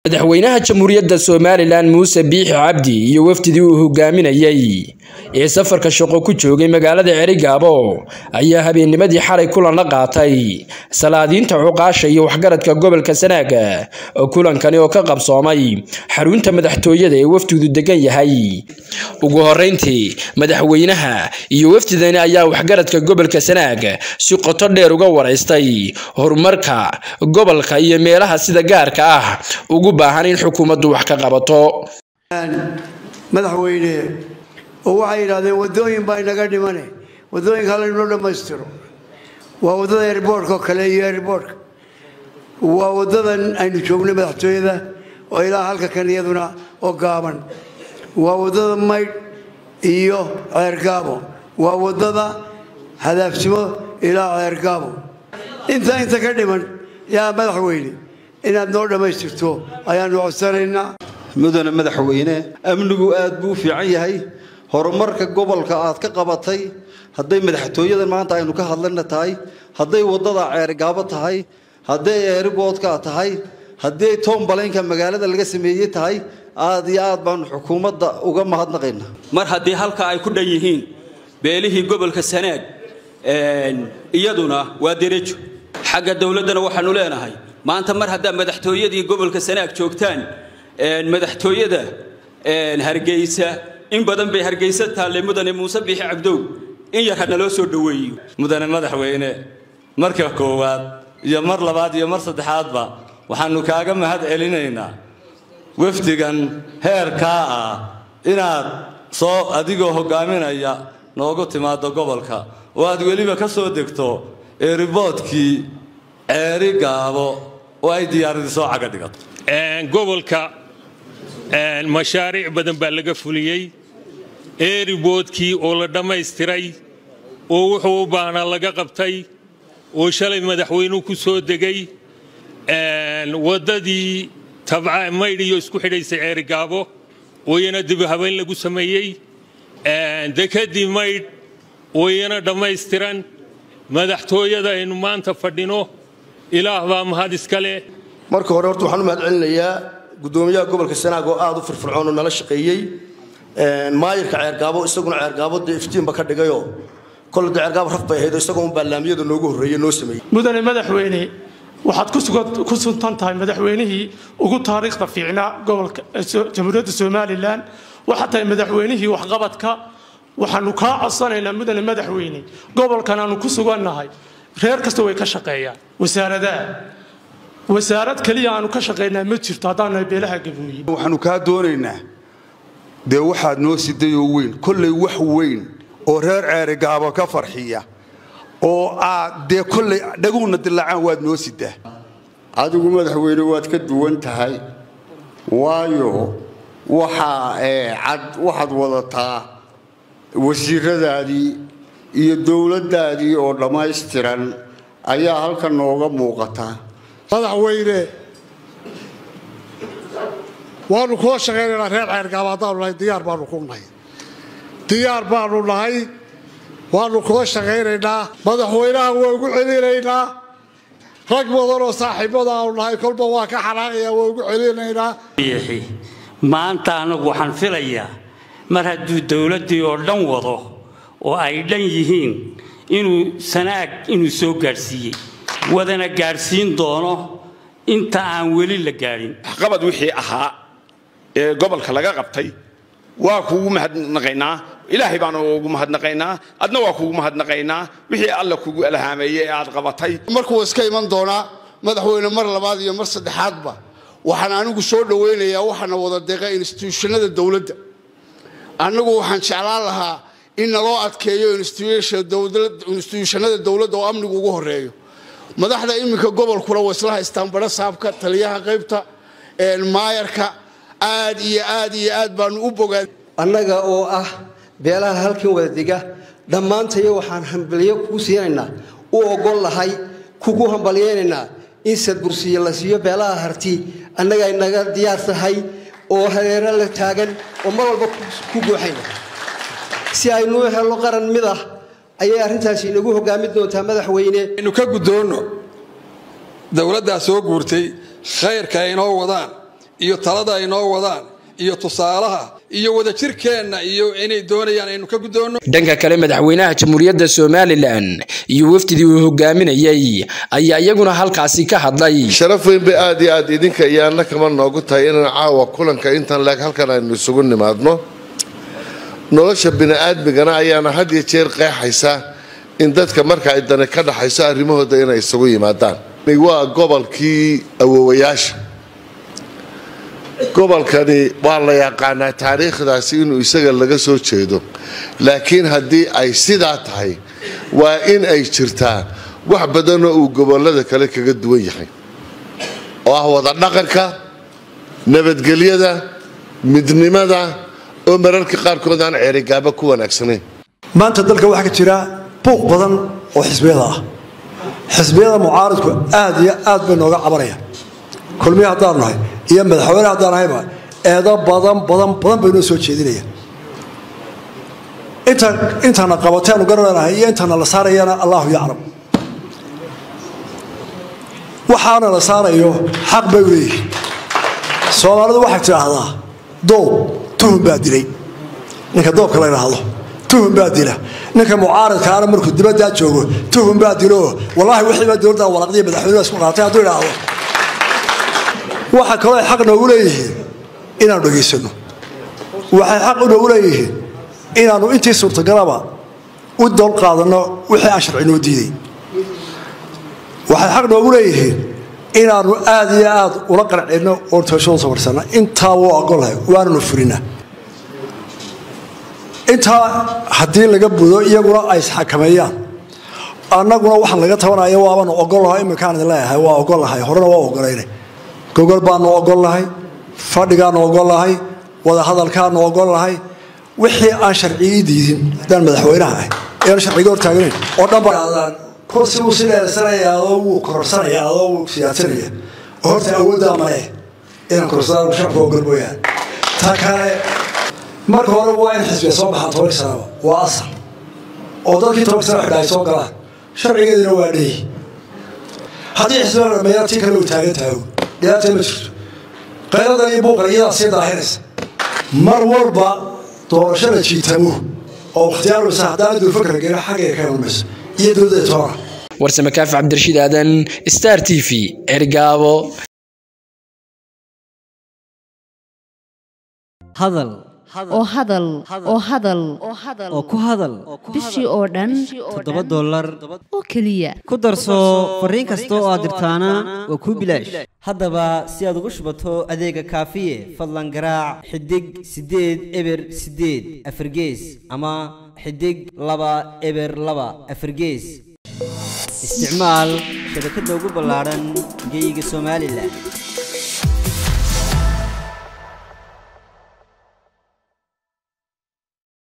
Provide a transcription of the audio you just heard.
madaxweynaha jamhuuriyadda somalilan muuse biixi cabdi iyo wafdidii uu hogaaminayey ee safarka shaqo ku joogay magaalada cerigaabo ayaa habeennimadii xalay kulan la qaatay salaadiinta cuqaasha iyo waxgaradka gobolka sanaaga kulankani oo ka qabsoomay xarunta madaxtooyada ee wafdidu degan yahay ugu horeyntii madaxweynaha iyo wafdidani ayaa waxgaradka gobolka sanaag si qoto dheer uga waraystay horumarka gobolka iyo meelaha sida gaarka ah ugu baahan in xukuumaddu wax ka qabato madaxweyne oo waxay yidhahdeen wadooyin baa inaga dhimane wadooyinka hala inoo dhammaystiro waa waddada erboorka oo kale iyo erboorka waa waddadan aynu joognay madaxtooyada oo ilaa halka kan iyaduna oo gaaban waa waddada maydh iyo ceergaabo waa waddada hadaafsimo ilaa ceergaabo intaa inta ka dhiman yaa madaxweyne inaad noo dhammaystirto ayaanu codsanaynaa mudane madaxweyne amnigu aad buu u fiican yahay horumarka gobolka aad ka qabatay hadday madaxtooyadan maanta aynu ka hadlana tahay hadday waddada ceergaabo tahay hadday eeriboodka tahay hadday toomballaynka magaalada laga sameeyey tahay aad iyo aad baanu xukuumadda uga mahadnaqaynaa mar haddii halka ay ku dhan yihiin beelihii gobolka sanaag iyaduna waa derejo xagga dowladdana waxaanu leenahay maanta mar haddaa madaxtooyadii gobolka sanaag joogtaan madaxtooyada hargeysa in badan bay hargeysa taallay mudane muuse biixi cabdow in yar hana loo soo dhoweeyo mudane madaxweyne marka koowaad iyo mar labaad iyo mar saddexaadba waxaannu kaaga mahad celinaynaa wafdigan heerkaa ah inaad soo adigoo hoggaaminaya noogu timaaddo gobolka oo aad weliba ka soo degto eeriboodkii ceeri gaabo oo ay diyaaradii soo caga dhigato gobolka mashaariic badan baa laga fuliyey eeriboodkii oo la dhammaystiray oo wuxuu u baahnaa laga qabtay oo shalay madaxweynuhu ku soo degay waddadii tabca maydh iyo isku xidhaysay ceerigaabo oo iyana dib habeyn lagu sameeyey dekadii maydh oo iyana dhammaystiran madaxtooyada aynu maanta fadhino ilaah baa mahad iska leh marka hore horta waxaan u mahad celinayaa guddoomiyaha gobolka sanaag oo aada u firfircoon oo nala shaqeeyey maayirka ceergaabo isaguna ceergaabo dee iftiinba ka dhigayoo kolle dee ceergaabo raf bay ahayd oo isagoo un baalaamiyada noogu horreeye noo sameeyey mudane madaxweyne waxaad ku suntan tahay madaxweynihii ugu taariikhda fiicnaa gobolka jamhuuriyadda somalilan waxaad tahay madaxweynihii waxqabadka waxaanu kaa codsanaynaa mudane madaxweyne gobolkan aanu ku sugannahay reer kasta way ka shaqeeyaan wasaaradaha wasaarad keliya aanu ka shaqaynaa ma jirto haddaannahay beelaha gabooye waxaanu kaa doonaynaa dee waxaad noo sidayoo weyn kollay wax weyn oo reer ceerigaabo ka farxiya oo aad dee kollay dhaguuna dilaacaan waad noo sidaa adigu madaxweyne waad ka duwan tahay waayo waxaa cad waxaad wadataa wasiiradaadii iyo dowladdaadii oo dhammaystiran ayaa halkan nooga muuqata madaxweyne waanu kula shaqaynaynaa reer ceergaaba haddaanu nahay diyaar baanu ku nahay diyaar baanu nahay waanu kula shaqaynaynaa madaxweynaha waa ugu celinaynaa rag badan oo saaxiibada aanu nahay kolba waa ka xanaaqaya waa ugu celinaynaa maanta anagu waxaan filayaa mar hadduu dowladdii oo dhan wado oo ay dhan yihiin inuu sanaag inuu soo gaadhsiiyey wadana gaadhsiin doono inta aan weli la gaadhin waxqabad wixii ahaa ee gobolka laga qabtay waa kuugu mahadnaqaynaa ilaahay baanu ugu mahadnaqaynaa adna waa kuugu mahadnaqaynaa wixii alla kugu alhaameeyey ee aad qabatay markuu iska iman doonaa madaxweyne mar labaad iyo mar saddexaadba waxaan anigu soo dhowaynayaa waxaana wada deeqa instituushanada dowladda annagu waxaan jeclaan lahaa in naloo adkeeyo instituushanada dowladda oo amnigu ugu horeeyo madaxda iminka gobolkuna way isla haystaan badho saabka taliyaha qaybta maayarka aad iyo aad iyo aad baanu u bogaan annaga oo ah beelaha halkan wada dega dhammaantayo waxaan hambalyo kugu siinaynaa u ogol lahay kugu hambalyaynaynaa in sadbursiyo la siiyo beelaha harti annaga inaga diyaar tahay oo hareero la taagan oo mar walba ku gooxayna si aynu helno qaran mid ah ayay arrintaasi inagu hogaamin doontaa madaxweyne aynu ka guddoonno dowladdaa soo guurtay khayrka ay inoo wadaan iyo talada ay noo wadaan iyo tusaalaha iyo wadajirkeenna iyo inay doonayaan aynu ka guddoonno dhanka kale madaxweynaha jamhuuriyadda somalilan iyo wafdidii uu hogaaminayay ayaa iyaguna halkaasi ka hadlay sharaf weyn bay aad iyo aad idinka iyo anna kama noogu tahay inaan caawa kulanka intan leeg halkan aynu isugu nimaadno nolosha bini'aadmigana ayaana had iyo jeer qeexaysa in dadka marka ay dani ka dhaxayso arrimahooda inay isugu yimaadaan waa gobolkii awowayaasha gobolkani waa la yaqaanaa taariikhdaasi inuu isaga laga soo jeedo laakiin haddii ay sidaa tahay waa in ay jirtaa wax badanoo uu gobollada kale kaga duwan yahay oo ah wada dhaqanka nabadgelyada midnimada oo mararka qaarkood aan ceerigaaba ku wanaagsanayn maanta dalka waxaa ka jira buuq badan oo xisbiyada ah xisbiyada mucaaridku aad iyo aad bay nooga cabanayaan kulmiya haddaan nahay iyo madaxweyne haddaan nahayba eedo badan badan badan bay noo soo jeedinayaan inta intana qabateenu garananahay iyo intana la saarayana allahu yaclam waxaana la saarayo xaq bay u leeyihiin soomaalidu waxay tidhaahdaa doob tuhun baa dilay ninka doobka la idhaahdo tuhun baa dila ninka mucaaridkaana markuu dibaddaa joogo tuhun baa dilo wallaahi wixiiba dowladda waraqdiya madaxweynuhu isku qaatay hadduu idhaahdo waxa kaloo ay xaq noogu leeyihiin inaanu dhegaysano waxay xaq noogu leeyihiin inaanu intii suurtagalaba u doon qaadanno wixii aan sharci noo diiday waxay xaq noogu leeyihiin inaanu aad iyo aad ula qancinno oon tooshoon sabarsanna intaa wuu ogolahay waananu fulina intaa haddii laga budo iyaguna ay isxakameeyaan annaguna waxaan laga tabanaya waabanu ogolahay iminkaan idin leeyahay waa ogolahay horena waa ogolayna gogol baanu ogolnahay fadhigaanu ogolnahay wadahadalkaanu ogolnahay wixii aan sharcigii diidin haddaan madaxweynaha ahay eanu sharciga hortaagnayn oo dhanba kursi wuu sileesanaya adoo wuu kororsanaya adoo wuu siyaasanaya oo horta awooddaa male inaan kororsadaan shacabka ogol mooyaan ta kale marka hore waa in xisbiga soo baxaan toban sanaba waa asal oo dadkii toban sana xidha ay soo galaan sharcigeedina waa dheeyi haddii xisbiga dhameeyaan tii kale uu taagan tahay dhibaata ma jirto qayladan iyo buuqan iyadaa sii daahiraysa mar walba doorasho la jiitamo oo ikhtiyaarmaysa haddaan dulfakra gelin xaggay ka imanmayso iyo dowladda toona warsame kaafi cabdirashiid aadan star t v cergaabo hadal oo hadal oo hadal oo ku hadal bishii oo dhan toddoba dollar oo keliya ku darso fariin kasta oo aad dirtaana waa kuu bilaash haddaba si aad ugu shubato adeega kaafiye fadlan garaac xidig siddeed eber siddeed afargees ama xidig laba eber laba afargees isticmaal shabakadda ugu ballaadhan geyga somalilan